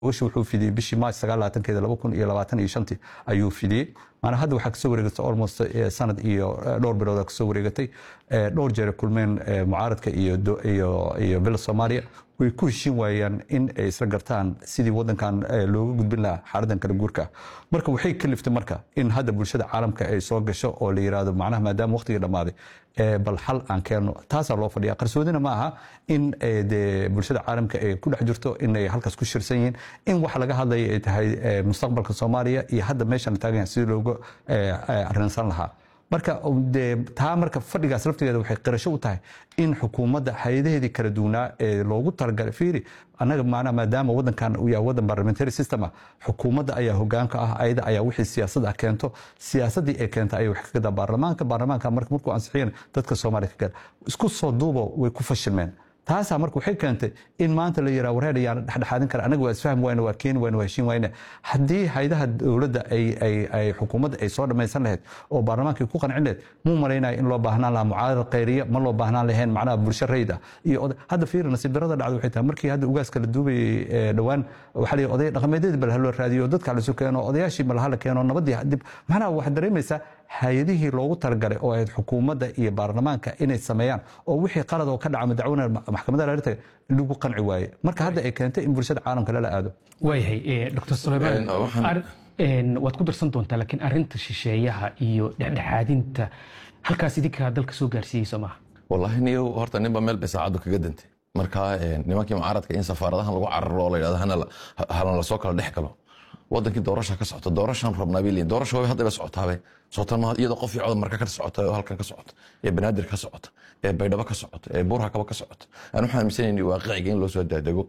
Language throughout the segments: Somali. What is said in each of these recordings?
gogasha wuxuu fidiyey bishii maaj sagaalaatankeeda laba kun iyo labaatan iyo shantii ayuu fidiyey maana hadda waxaa kasoo wareegatay almost sanad iyo dhowr bilooda kasoo wareegatay dhowr jeer kulmeen mucaaradka iyo bila soomaaliya way ku heshiin waayaan in ay isla gartaan sidii wadankan looga gudbin lahaa xaaladan kala guurka marka waxay kaliftay marka in hadda bulshada caalamka ay soo gasho oo la yirahdo macnaha maadaama waqtigii dhammaaday bal xal aan keenno taasaa loo fadhiya qarsoodina ma aha in de bulshada caalamka ay ku dhex jirto inay halkaas ku shirsan yihiin in wax laga hadlaya ay tahay mustaqbalka soomaaliya iyo hadda meeshan taagan sidii looga arrinsan lahaa marka de taa marka fadhigaas laftigeeda waxay qirasho u tahay in xukuumadda hay-adaheedii kala duwanaa ee loogu talagalay fiiri annaga maanaa maadaama wadankan uu yahay wadan parliamentary system ah xukuumadda ayaa hogaanka ah ayada ayaa wixii siyaasad ah keento siyaasaddii ay keenta ayay wax ka gadaa baarlamaanka baarlamaanka marka markuu ansixiyeen dadka soomaaliya ka gaar isku soo duubo way ku fashilmeen taasaa marka waxay keentay in maanta la yiraa wareer ayaan dhexdhexaadin kara anaga waa isfahmi wayne waa keeni wayne waa heshiin wayne haddii haydaha dowladda ay xukuumadda ay soo dhammaysan lahayd oo baarlamaanka ku qancin lahayd muu malaynaya in loo baahnaan lahaa mucaarad khayriya ma loo baahnaan lahayn macnaha bulsho rayid ah iyo hadda fiiri nasiib darada dhacda waxay tahay markii hadda ugaaska la duubayay dhowaan waxaa la oday dhaqameedyadii bal haloo raadiyo dadka lasu keeno odayaashii bal hala keeno nabadii dib macnaha waxaad dareemaysaa hay-adihii loogu talagalay oo ahayd xukuumadda iyo baarlamaanka inay sameeyaan oo wixii qalad oo ka dhaca madaxweyne maxkamadda laarita lagu qanci waaye marka hadda ay keentay in bulshada caalamka lala aado waayahay dr sulaymaan waad ku darsan doontaa laakiin arinta shisheeyaha iyo dhexdhexaadinta halkaas idinkaa dalka soo gaarsiiyey soo maaha wallaahi niyo horta ninba meel bay saacaddu kaga dantay marka nimankii mucaaradka in safaaradahan lagu cararo oo la yidhahdo hana lasoo kala dhex galo wadankii doorasha ka socota doorashaan rabnaa bay leeyihin doorasha way hadda ba socotaabe socotan ma iyadoo qof iyo codod marka ka socota oo halkan ka socota ee banaadir ka socota ee baydhabo ka socota ee buurha kaba ka socota aan waxaan aaminsanayni waaqiciga in loo soo daadego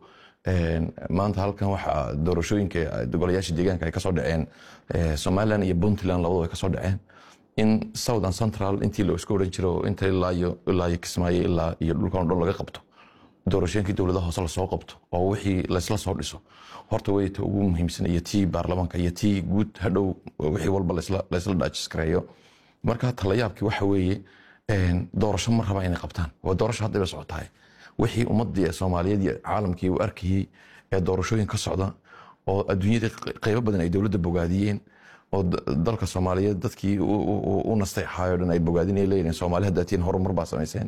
maanta halkan waxa doorashooyinka golayaasha deegaanka ay kasoo dhaceen somaliland iyo puntland labadu ay kasoo dhaceen in southern central intii la isku odhan jiro inta ilaa iyo ilaa iyo kismaayo ilaa iyo dhulkan o dhan laga qabto doorashooyinkii dowladaha hoose lasoo qabto oo wixii laysla soo dhiso horta way ta ugu muhiimsan iyo tii baarlamaanka iyo tii guud hadhow wixii walba laysla dhaajiskareeyo marka talayaabkii waxa weeye doorasho ma raba inay qabtaan waa doorasho hadda bay socotahay wixii ummadii ee soomaaliyeed iyo caalamkii u arkayey ee doorashooyin ka socda oo adduunyadii qaybo badan ay dowladda bogaadiyeen oo dalka soomaaliyeed dadkii u nastay ahaayo dhan ay bogaadinay leeyihin soomaali haddaa tiin horumar baa samayseen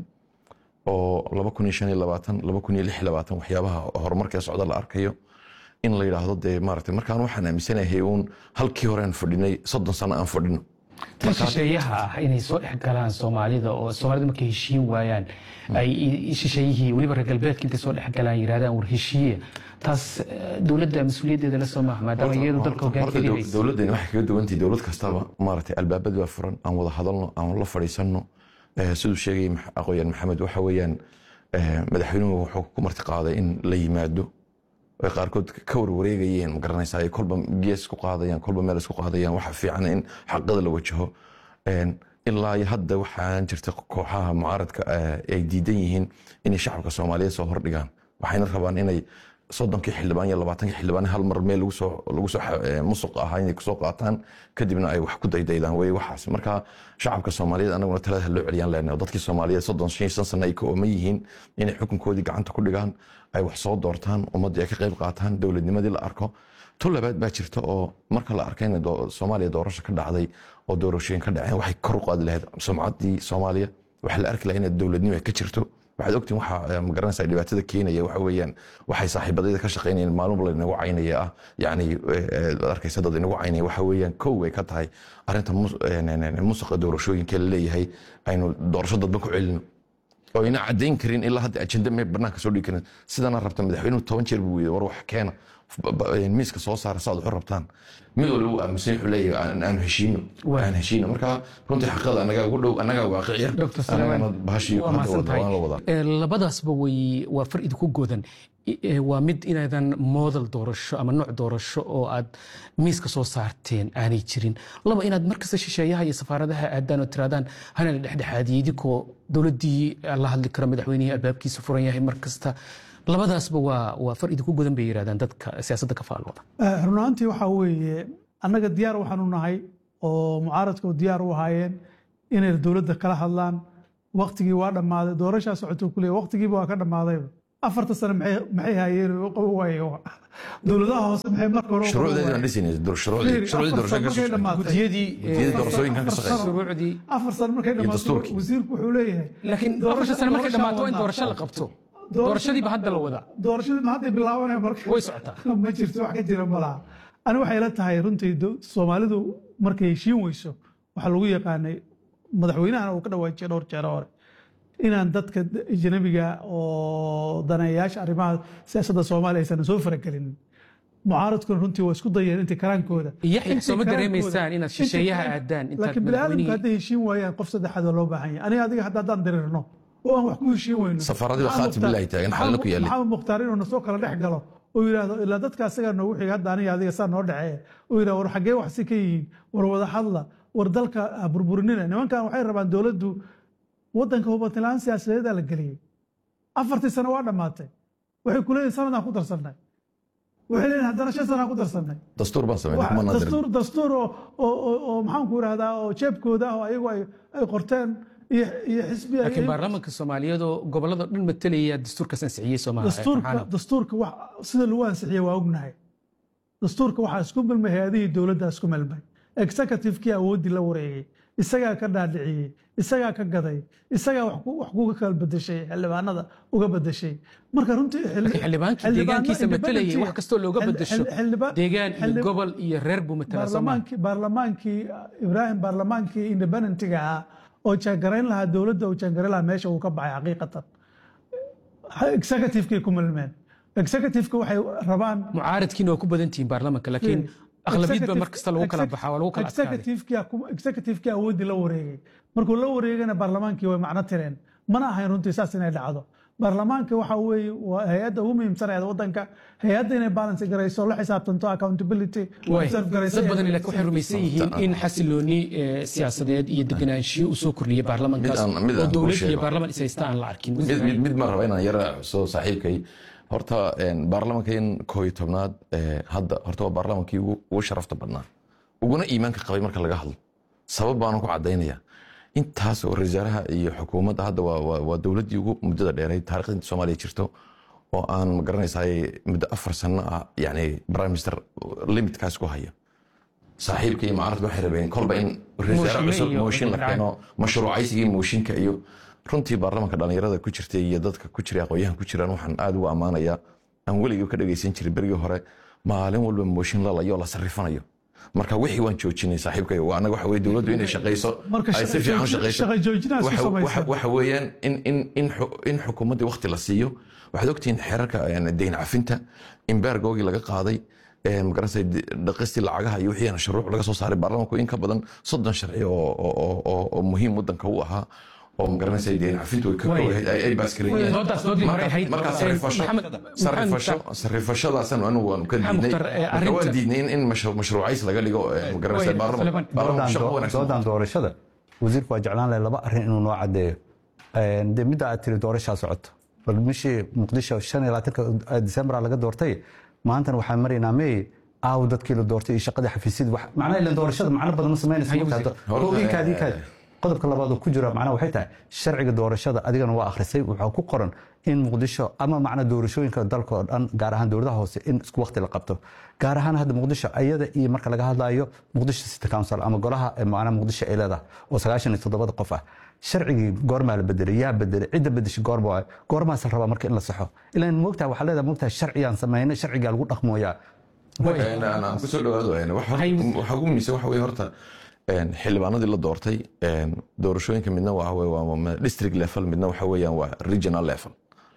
oo laba kun iyo shan iyo labaatan laba kun iyo lix iyo labaatan waxyaabaha horumarkee socda la arkayo in la yidhaahdo dee maaragtay markaan waxaan aaminsanahay uun halkii hore aan fadhinay soddon sano aan fadhino tan shisheeyaha ah inay soo dhex galaan soomaalida oo soomaalida markay heshiin waayaan ay shisheeyihii weliba reer galbeedka intay soo dhex galaan yirahdaan war heshiiye taas dowladda mas-uuliyaddeeda la soo maaha maadaama iyadu dalka hogaankeeda dowladdani waxay kaga duwantahay dowlad kastaba maaragtay albaabad baa furan aan wada hadalno aan la fadhiisanno siduu sheegay aqooyan maxamed waxa weeyaan madaxweynuhu wuxuu ku marti qaaday in la yimaado ay qaarkood ka warwareegayeen ma garanaysaa ay kolba gees ku qaadayaan kolba meel isku qaadayaan waxa fiican in xaqada la wajaho ilaa iyo hadda waxaan jirta kooxaha mucaaradka ay diidan yihiin inay shacabka soomaaliyeed soo hordhigaan waxayna rabaan inay soddonkii xildhibaan iyo labaatankii xildhibaan hal mar meel lagu soo musuq ahaa inay kusoo qaataan kadibna ay wax ku daydaydaan wey waxaas marka shacabka soomaaliyeed anaguna talada loo celiyaan leenahay dadkii soomaaliyeed soddon shan shan sano ay ka ooman yihiin inay xukunkoodii gacanta ku dhigaan ay wax soo doortaan ummaddii ay ka qayb qaataan dowladnimadii la arko tu labaad baa jirta oo marka la arkay in soomaaliya doorasho ka dhacday oo doorashooyin ka dhaceen waxay kor u qaadi lahayd sumcaddii soomaaliya waxaa la arki lahaa inaad dowladnimo ay ka jirto waxaad ogtiin waxa magaranaysaa dhibaatada keenaya waxa weeyaan waxay saaxiibadayda ka shaqaynayeen maalin walba inagu caynaya ah yacni arkaysa dad inagu caynaya waxa weeyaan kow ay ka tahay arrinta musuqa doorashooyinka la leeyahay aynu doorasho dadban ku celino oo ayna caddayn karin ilaa hadda ajenda mee banaanka soo dhigi karin sidana rabta madaxweynuhu toban jeer buu weyday war wax keena miiska soo saara saad waxu rabtaan mid walba uu aaminsan wuxuu leeyahay aan heshiino aan heshiino marka runtii xaqada anagaa ugu dhow anagaa waaqiciya anagana bahashii hadda la wadaa labadaasba way waa far idinku godan waa mid inaadan moodal doorasho ama nooc doorasho oo aad miiska soo saarteen aanay jirin laba inaad markasta shisheeyaha iyo safaaradaha aadaan oo tiraadaan hana la dhexdhexaadiyey idinkoo dowladdii la hadli karo madaxweynihii albaabkiisa furan yahay markasta labadaasba waa waa far idinku godan bay yirahdaan dadka siyaasadda ka faalooda run ahaantii waxaa weeye annaga diyaar waxaanu nahay oo mucaaradka diyaar u ahaayeen inay dowladda kala hadlaan waktigii waa dhammaaday doorashaa socoto kule waktigiiba waa ka dhammaadayba afarta sano maxay maxay hayeen oo qaban waaye dowladaha hoose maxay marka hore u qaban shuruucdeedii waayeen? baan dhisinay shuruucdii Fiiri, shuruucdii afar sano doorashooyinka markay dhammaatay. gudiyadii Gudiyadii doorashooyinkan ka shaqeeya. shuruucdii afar sano markay dhammaato dastuurkii. wasiirku wuxuu leeyahay laakiin afarta sano markay dhammaato waa in doorasho la qabto doorashadiiba hadda la wadaa doorashadii ma hadday bilaabanaya marka way socotaa ma jirto wax ka jira ma laha ani waxay la tahay runtii do- soomaalidu markay heshiin weyso waxaa lagu yaqaanay madaxweynahana uu ka dhawaajiyay dhowr jeer hore inaan dadka ajnabiga oo daneeyayaasha arrimaha siyaasadda soomaaliya aysan soo faragelin mucaaradkuna runtii waa isku dayeen intii karaankooda Yaxya, Intii soo ma karaankooda- dareemaysaan inaad shisheeyaha intii- aadaan intaad laakiin bini'aadamka madaxweynihii- hadday heshiin waayaan qof saddexaad waa loo baahan yahay aniga adiga hadda haddaan dirirno oo aan wax ku heshiin weyno Safaaradiiba Maxamed khaatim Mukhtaar- billahi taagan, xalna ku yaalin. maxamed mukhtaar inuu nasoo kala dhex galo oo yidhaahdo ilaa dadka asagaa noogu xiga hadda aniga adiga saa noo dhexeeya oo yidhahdo war xaggee wax si ka yihiin war wada hadla war dalka ha burburinina nimankan waxay rabaan dowladdu waddanka hubantilaan siyaasadeedaa la geliyey afartii sano waa dhammaatay waxay ku leeyihin sanadaan ku darsannay waxay leeyihin haddana shan sanaan ku darsannay dastuur baan sameynay kuma nadirin dastuur dastuur oo oo oo- oo maxaan ku idhahdaa oo jeebkooda ah oo ayagu ay ay qorteen iyo iyo xisbi ay- laakiin baarlamaanka soomaaliyeed oo gobolada dhan matalaya dastuurkaas ansixiyey soomaaliya dastuurka dastuurka wax sida lagu ansixiyey waa ognahay dastuurka waxaa isku milmay hay-adihii dowladda isku milmay executive-kii awooddii la wareegay isagaa ka dhaadhiciyey isagaa ka gaday isagaa wax ku- wax kuga kala bedeshay xildhibaanada uga bedeshay marka runtii xildhi- laakiin xildhibaankii xildhibaano deegaankiisa matalayay independent- wax kastoo looga xil- bedesho xil- xildhibaan- deegaan iyo xildhib- gobol iyo reer buu matalaa soomaaliya baarlamaankii baarlamaankii ibraahim baarlamaankii independentiga ahaa oo jaangarayn lahaa dowladda uu jaangarayn lahaa meesha uu ka baxay xaqiiqatan executive-kii ku milmeen executive-ka waxay rabaan mucaaradkiina waa ku badan tihiin baarlamaanka laakiin aqlabiyad ba mar kasta lagu kala baxaa waa lagu kala adkaaday adkaaday executive-kii awooddii la wareegay markuu la wareegana baarlamaankii way macno tireen mana ahayn runtii saas inay dhacdo baarlamaanka waxa weeye waa hay-adda ugu muhiimsanayd waddanka hay-adda inay balance garayso la xisaabtanto accountability Waay. observe garayso dad badan laakiin waxay rumaysan yihiin in xasilooni eh, siyaasadeed iyo deganaanshiyo uu soo kordhiyey baarlamankaas Mid aan- mid oo aan kuu dowlad iyo sheego. baarlaman is haysta aan la arkin mid mid mid ma raba inaan yara soo saaxiibkay horta een, baarlamankan koo iyo tobnaad ee, hadda horta waa baarlamankii ugu ugu sharafta badnaa uguna iimaanka qabay marka laga hadlo sabab baanan ku cadaynaya intaas oo rasaaraha iyo xukuumadda hadda waa- waa waa dowladdii ugu muddada dheerayd taariikhda inta soomaaliya jirto oo aan ma garanaysaay muddo afar sano ah yani prime minister limitkaas ku haya saaxiibka iyo mucaaradka waxay rabeen kolba in rasaare Mooshinno cusub iyo mooshin la racaan. keeno mashruucaysigii mooshinka iyo runtii baarlamanka dhalinyarada ku jirtay iyo dadka ku jiray aqoonyahan ku jiraan waxaan aad ugu ammaanayaa aan weligii ka dhagaysan jiray berigii hore maalin walba mooshin lalayo la sarrifanayo marka wixii waan joojinay saaxiibkay anaga waxa weye dowladdu inay shaqayso Marka ay si shaqa- fiican u shaqayso shaqa joojinaa isku Waxa- samaysan. waxa- waxa weeyaan in in in xu- in xukuumaddii waqti la siiyo waxaad ogtihiin xeerarka yani, deyn cafinta imbaargoogii laga qaaday ee, magaranaysa d- dhaqistii lacagaha iyo wixii shuruuc laga soo saaray baarlamanku in ka badan soddon sharci oo oo- oo- oo- oo muhiim wadanka u ahaa oo magaranaysa deyn cafintu ay ka Waay. koobayd ay ay baaskareeyeen Doodaas doodii hore ahayd. markaa Ee, sarrifasho Maxamed- sarrifasho Maxamed- sarrifashadaasan anigu waanu ka Maxamed diidnay Mukhtar, ee, marka waan arrinta- diidnay in in mashru- mashruucays laga dhigo ee, magaranaysa Waay, baarlaman- Sulaiman. baarlamanku shaqo doodan wanaagsan doodan doorashada wasiirku waa jeclaan lahay laba arrin inuu noo cadeeyo Een, dee midda aad tiri doorashaa socoto bal bishii muqdisho shan iyo labaatanka disembar laga doortay maantana waxaan maraynaa may aaw dadkii la doortay iyo shaqadii xafiisyadii wax macnaha ilan doorashada macno badan ma samaynaysa Haye, markaa wasiir. do- oo inkaad inkaad qodobka labaad oo ku jira macnaha waxay tahay sharciga doorashada adigana waa akhrisay waxaa ku qoran in muqdisho ama macna doorashooyinka dalka oo dhan gaar ahaan dowladaha hoose in isku waqti la qabto gaar ahaan hadda muqdisho ayada iyo marka laga hadlayo muqdisho city council ama golaha ee macnaha muqdisho ay leedahay oo sagaashan iyo toddobada qof ah sharcigii goormaa la bedelay yaa bedelay cidda bedeshay goorma waay goormaas la rabaa marka in la saxo ilaan moogtaha waxaa leedahay moogtaha sharciyaan samaynay sharcigaa lagu dhaqmooyaa Een, aan aan kusoo dhawaado een, waxa Hay- waxa ugu muhiimsan waxa weye horta een, xildhibaanadii la doortay een, doorashooyinka midna waxa weye waa ma- district level midna waxa weeyaan waa regional level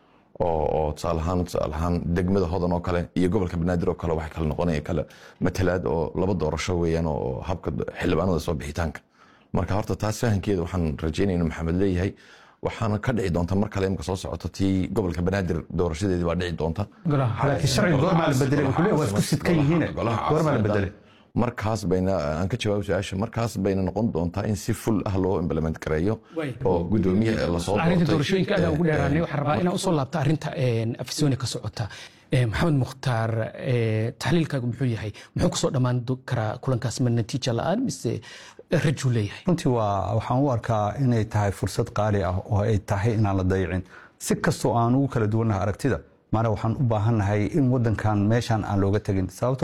oo oo tusaale ahaan tusaale ahaan degmada hodan oo kale iyo gobolka banaadir oo kale waxay kala noqonaya kale matalaad oo laba doorasho weeyaan oo habka xildhibaanada soo bixitaanka marka horta taas fahankeeda waxaan rajeynaya inuu maxamed leeyahay waxaana ka dhici doonta mar kale imka soo socota tii gobolka banaadir doorashadeedii baa dhici doonta golaha laakiin sharciga goormaa la bedelay wuxuu leeyahay waa isku sidkan yihiin Golaha goormaa la caasimada. bedelay markaas bayna aan ka jawaabo su-aasha markaas bayna noqon doontaa in si full ah loo implement gareeyo Way. oo gudoomiyaha lasoo arrinta doortay. doorashooyinka aad ugu Eh, dheeraanay eh, waxaan rabaa inaan usoo laabta arrinta afisoni ka socota Eh, maxamed mukhtaar eh, taxliilkaagu muxuu yahay muxuu kusoo dhammaan do- karaa kulankaas ma natiija la-aan mise rajuu leeyahay runtii waa waxaan u arkaa inay tahay fursad qaali ah oo ay tahay inaan la dayicin si kastoo aan ugu kala duwannahay aragtida maana waxaan u baahannahay in wadankan meeshaan aan looga tegin sababto